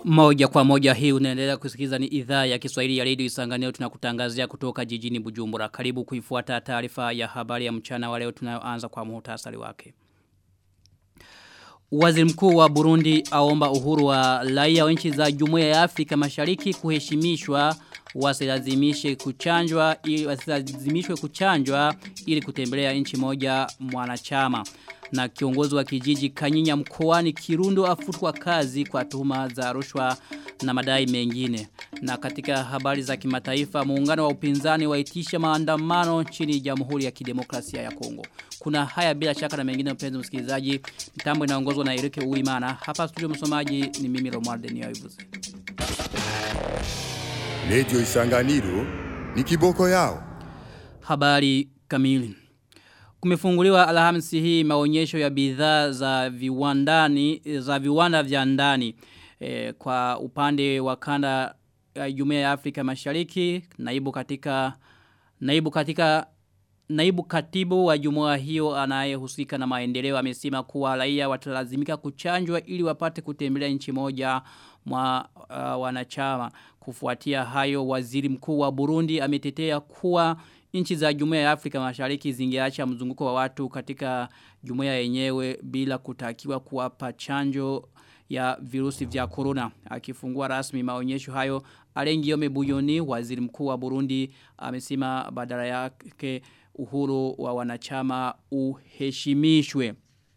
Moja kwa moja hii unaendelea kusikiza ni idhaa ya Kiswahili ya Radio Isanganiro tunakutangazia kutoka jijini Bujumbura. Karibu kuifuata taarifa ya habari ya mchana wa leo tunayoanza kwa muhtasari wake. Waziri mkuu wa Burundi aomba uhuru wa raia wa nchi za Jumuiya ya Afrika Mashariki kuheshimishwa wasilazimishe kuchanjwa ili wasilazimishwe kuchanjwa ili kutembelea nchi moja mwanachama na kiongozi wa kijiji Kanyinya mkoani Kirundo afutwa kazi kwa tuhuma za rushwa na madai mengine. Na katika habari za kimataifa muungano wa upinzani waitisha maandamano nchini Jamhuri ya Kidemokrasia ya Kongo. Kuna haya bila shaka na mengine mpenzi msikilizaji. Mtambo inaongozwa na Erike Uimana. Hapa studio msomaji ni mimi Romualde Niyoivuze. Radio Isanganiro ni kiboko yao. Habari kamili. Kumefunguliwa alhamisi hii maonyesho ya bidhaa za viwandani za viwanda vya ndani e, kwa upande wa kanda ya Jumuiya ya Afrika Mashariki naibu katika naibu katika naibu katibu wa jumuiya hiyo anayehusika na maendeleo amesema kuwa raia watalazimika kuchanjwa ili wapate kutembelea nchi moja mwa uh, wanachama kufuatia hayo waziri mkuu wa Burundi ametetea kuwa nchi za jumuiya ya Afrika Mashariki zingeacha mzunguko wa watu katika jumuiya yenyewe bila kutakiwa kuwapa chanjo ya virusi vya corona. Akifungua rasmi maonyesho hayo, Alengiome Buyoni, waziri mkuu wa Burundi, amesema badala yake uhuru wa wanachama uheshimishwe.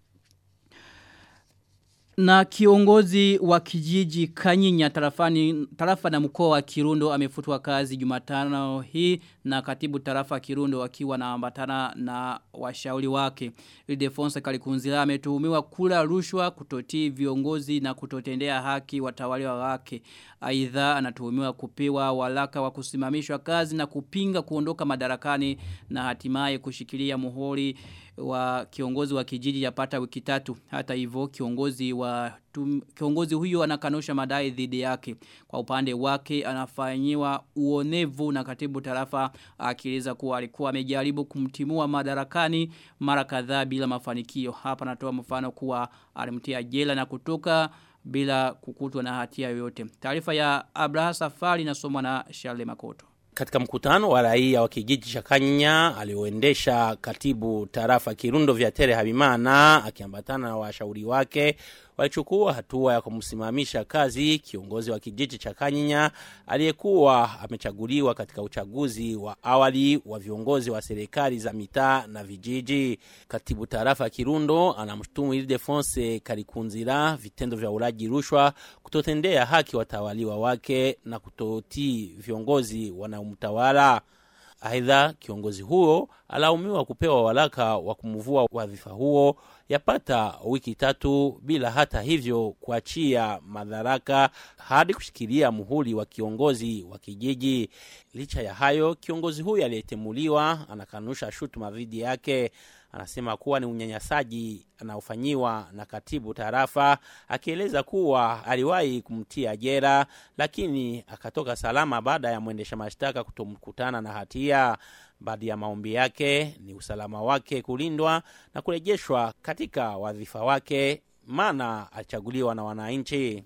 Na kiongozi wa kijiji Kanyinya tarafani, tarafa na mkoa wa Kirundo amefutwa kazi Jumatano hii na katibu tarafa Kirundo wakiwa na ambatana na washauri wake. Ildefonse Kalikunzila ametuhumiwa kula rushwa kutotii viongozi na kutotendea haki watawaliwa wake. Aidha anatuhumiwa kupewa walaka wa kusimamishwa kazi na kupinga kuondoka madarakani na hatimaye kushikilia muhuri wa kiongozi wa kijiji yapata wiki tatu. Hata hivyo kiongozi wa tum, kiongozi huyo anakanusha madai dhidi yake. Kwa upande wake anafanyiwa uonevu na katibu tarafa akieleza kuwa alikuwa amejaribu kumtimua madarakani mara kadhaa bila mafanikio. Hapa natoa mfano kuwa alimtia jela na kutoka bila kukutwa na hatia yoyote. Taarifa ya Abraha Safari inasomwa na Charles Makoto. Katika mkutano wa raia wa kijiji cha Kanya alioendesha katibu tarafa Kirundo vya Tere Habimana akiambatana na washauri wake walichukua hatua ya kumsimamisha kazi kiongozi wa kijiji cha Kanyinya aliyekuwa amechaguliwa katika uchaguzi wa awali wa viongozi wa serikali za mitaa na vijiji. Katibu tarafa Kirundo anamshutumu Ildefonse Kalikunzira vitendo vya ulaji rushwa, kutotendea haki watawaliwa wake na kutotii viongozi wanaomtawala. Aidha, kiongozi huo alaumiwa kupewa walaka wa kumvua wadhifa huo yapata wiki tatu bila hata hivyo kuachia madaraka hadi kushikilia muhuri wa kiongozi wa kijiji. Licha ya hayo, kiongozi huyo aliyetemuliwa anakanusha shutuma dhidi yake. Anasema kuwa ni unyanyasaji anaofanyiwa na katibu tarafa, akieleza kuwa aliwahi kumtia jera lakini akatoka salama baada ya mwendesha mashtaka kutomkutana na hatia. Baadhi ya maombi yake ni usalama wake kulindwa na kurejeshwa katika wadhifa wake, maana alichaguliwa na wananchi.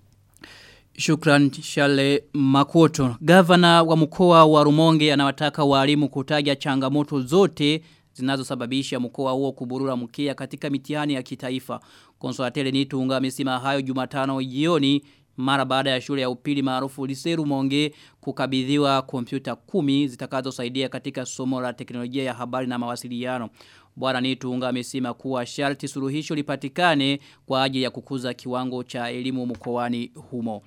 Shukran Shale Makoto. Gavana wa mkoa wa Rumonge anawataka walimu kutaja changamoto zote zinazosababisha mkoa huo kuburura mkia katika mitihani ya kitaifa. Konsolatele Nitunga amesema hayo Jumatano jioni mara baada ya shule ya upili maarufu Liseru Monge kukabidhiwa kompyuta kumi zitakazosaidia katika somo la teknolojia ya habari na mawasiliano. Bwana Nitunga amesema kuwa sharti suluhisho lipatikane kwa ajili ya kukuza kiwango cha elimu mkoani humo.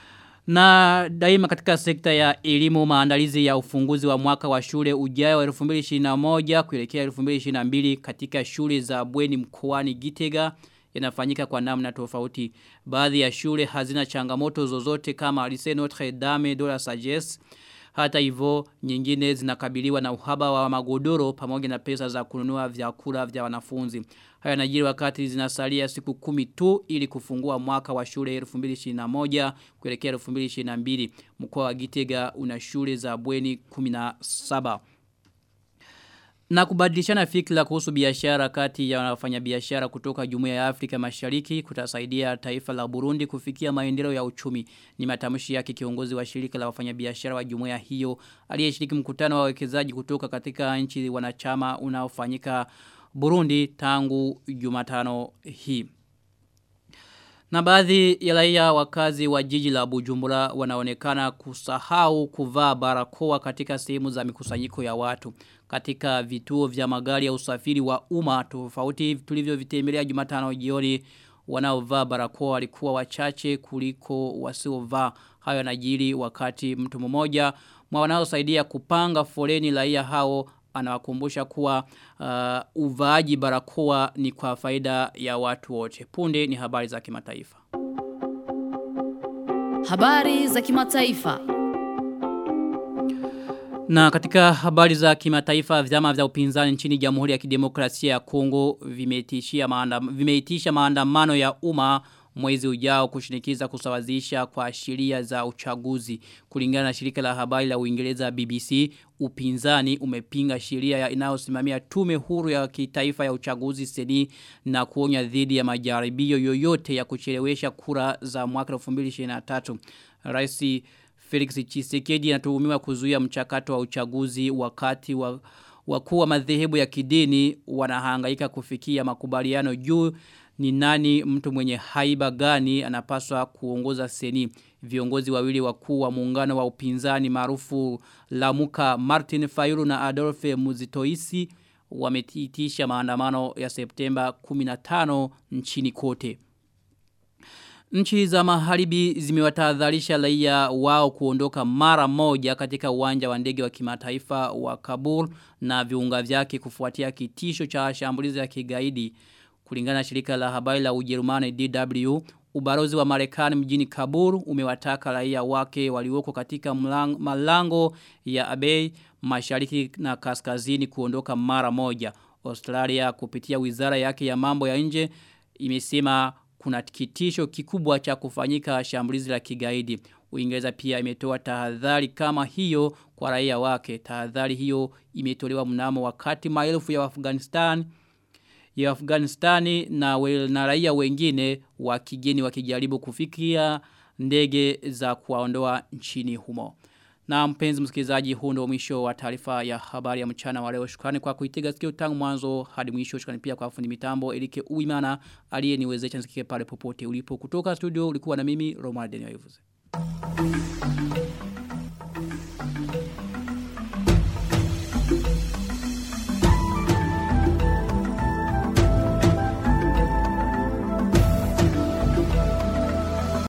Na daima katika sekta ya elimu maandalizi ya ufunguzi wa mwaka wa shule ujao wa 2021 kuelekea 2022 katika shule za bweni mkoani Gitega yanafanyika kwa namna tofauti. Baadhi ya shule hazina changamoto zozote kama Lycée Notre Dame de la Sagesse. Hata hivyo nyingine zinakabiliwa na uhaba wa magodoro pamoja na pesa za kununua vyakula vya wanafunzi. Haya najiri wakati zinasalia siku kumi tu ili kufungua mwaka wa shule 2021 kuelekea 2022. Mkoa wa Gitega una shule za bweni 17. Na kubadilishana fikra kuhusu biashara kati ya wafanyabiashara kutoka Jumuiya ya Afrika Mashariki kutasaidia taifa la Burundi kufikia maendeleo ya uchumi. Ni matamshi yake kiongozi wa shirika la wafanyabiashara wa jumuiya hiyo aliyeshiriki mkutano wa wawekezaji kutoka katika nchi wanachama unaofanyika Burundi tangu Jumatano hii. Na baadhi ya raia wakazi wa jiji la Bujumbura wanaonekana kusahau kuvaa barakoa katika sehemu za mikusanyiko ya watu. Katika vituo vya magari ya usafiri wa umma tofauti tulivyovitembelea Jumatano jioni wanaovaa barakoa walikuwa wachache kuliko wasiovaa. Hayo yanajiri wakati mtu mmoja mwa wanaosaidia kupanga foleni raia hao anawakumbusha kuwa uh, uvaaji barakoa ni kwa faida ya watu wote. Punde ni habari za kimataifa. Habari za kimataifa. Na katika habari za kimataifa vyama vya upinzani nchini Jamhuri ya Kidemokrasia ya Kongo vimeitishia maandam, vimeitisha maandamano ya umma mwezi ujao kushinikiza kusawazisha kwa sheria za uchaguzi. Kulingana na shirika la habari la Uingereza BBC, upinzani umepinga sheria inayosimamia tume huru ya kitaifa ya uchaguzi seni na kuonya dhidi ya majaribio yoyote ya kuchelewesha kura za mwaka 2023. Rais Felix Tshisekedi anatuhumiwa kuzuia mchakato wa uchaguzi wakati wa wakuu wa madhehebu ya kidini wanahangaika kufikia makubaliano juu ni nani mtu mwenye haiba gani anapaswa kuongoza seni. Viongozi wawili wakuu wa muungano wa upinzani maarufu Lamuka Martin Fayulu na Adolphe Muzitoisi wametitisha maandamano ya Septemba 15 nchini kote. Nchi za maharibi zimewatahadharisha raia wao kuondoka mara moja katika uwanja wa ndege wa kimataifa wa Kabul na viunga vyake kufuatia kitisho cha shambulizi ya kigaidi. Kulingana na shirika la habari la Ujerumani DW, ubarozi wa Marekani mjini Kabul umewataka raia wake walioko katika mlang, malango ya Abei mashariki na kaskazini kuondoka mara moja. Australia kupitia wizara yake ya mambo ya nje imesema kuna kitisho kikubwa cha kufanyika shambulizi la kigaidi. Uingereza pia imetoa tahadhari kama hiyo kwa raia wake. Tahadhari hiyo imetolewa mnamo wakati maelfu ya Afghanistan ya Afghanistani na, we, na raia wengine wa kigeni wakijaribu kufikia ndege za kuwaondoa nchini humo. Na mpenzi msikilizaji huu ndio mwisho wa taarifa ya habari ya mchana wa leo. Shukrani kwa kuitega sikio tangu mwanzo hadi mwisho. Shukrani pia kwa fundi mitambo Elike Uimana aliyeniwezesha nisikike pale popote ulipo. Kutoka studio ulikuwa na mimi Romuald Daniel Ivuze.